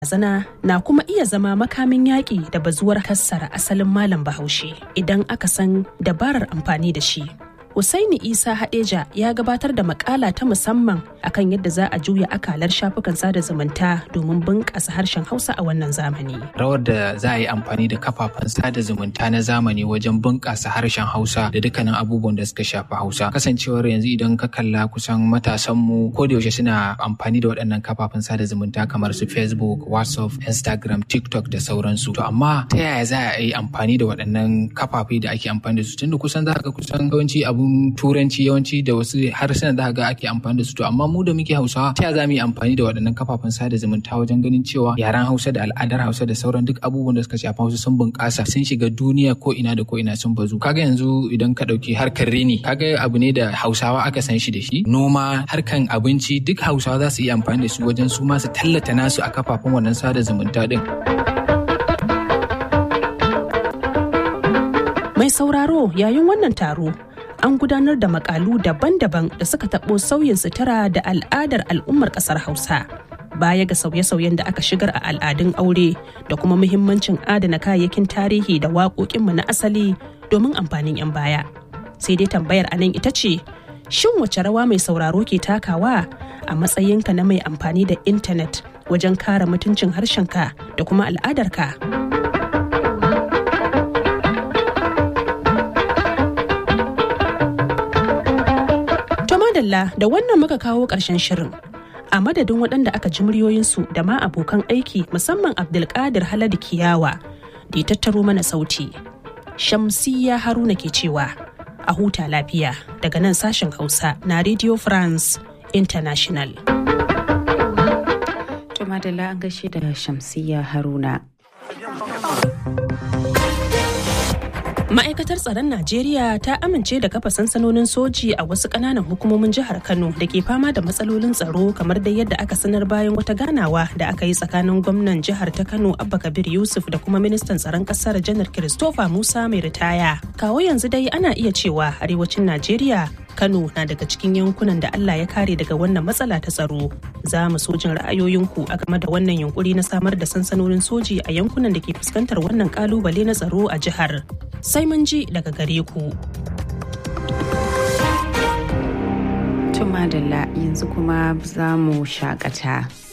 Zana na kuma iya zama makamin yaƙi da bazuwar kassara asalin malam bahaushe idan aka san dabarar amfani da shi. Usaini Isa Hadeja ya gabatar da makala ta musamman akan yadda za a juya akalar shafukan sada zumunta domin bunƙasa harshen Hausa a wannan zamani. Rawar da za a yi amfani da kafafen sada zumunta na zamani wajen bunƙasa harshen Hausa da dukkanin abubuwan da suka shafi Hausa. Kasancewar yanzu idan ka kalla kusan matasanmu ko da yaushe suna amfani da waɗannan kafafen sada zumunta kamar su Facebook, WhatsApp, Instagram, TikTok da sauransu. To amma ta yaya za a yi amfani da waɗannan kafafe da ake amfani da su tunda kusan za ka kusan yawanci abu abun turanci yawanci da wasu harsunan da ga ake amfani da su to amma mu da muke hausawa ta za mu yi amfani da waɗannan kafafen sada zumunta wajen ganin cewa yaren hausa da al'adar hausa da sauran duk abubuwan da suka shafi hausa sun bunƙasa sun shiga duniya ko ina da ko ina sun bazu kaga yanzu idan ka ɗauki harkar rini kaga abu ne da hausawa aka san shi da shi noma harkan abinci duk hausawa za su iya amfani da su wajen su ma su tallata nasu a kafafen wannan sada zumunta din. Mai sauraro yayin wannan taro an gudanar da makalu daban-daban da suka taɓo sauyin sutura da al'adar al'ummar ƙasar hausa baya ga sauye-sauyen da aka shigar a al'adun aure da kuma muhimmancin adana kayayyakin tarihi da waƙoƙinmu na asali domin amfanin 'yan baya sai dai tambayar a nan ita ce shin wace rawa mai sauraro ke takawa a matsayinka na mai amfani da intanet wajen kare mutuncin harshenka da kuma al'adarka? madalla da wannan muka kawo ƙarshen shirin a madadin waɗanda aka ji muryoyinsu da ma abokan aiki musamman abdulkadir haladu kiyawa da ya tattaro mana sauti shamsiya haruna ke cewa a huta lafiya daga nan sashen hausa na radio france international to madalla an gaishe da shamsiya haruna Ma'aikatar tsaron Najeriya ta amince da kafa sansanonin soji a wasu ƙananan hukumomin jihar Kano da ke fama da matsalolin tsaro kamar dai yadda aka sanar bayan wata ganawa da aka yi tsakanin gwamnan jihar ta Kano Abba Kabir Yusuf da kuma ministan tsaron ƙasar Janar Christopher Musa mai ritaya. Kawo yanzu dai ana iya cewa arewacin Najeriya Kano na daga cikin yankunan da Allah ya kare daga wannan matsala ta tsaro. Za mu so jin ra'ayoyinku a game da wannan yunkuri na samar da sansanonin soji a yankunan da ke fuskantar wannan kalubale na tsaro a jihar. Sai mun ji daga gare ku. Tumadalla yanzu kuma za mu shakata.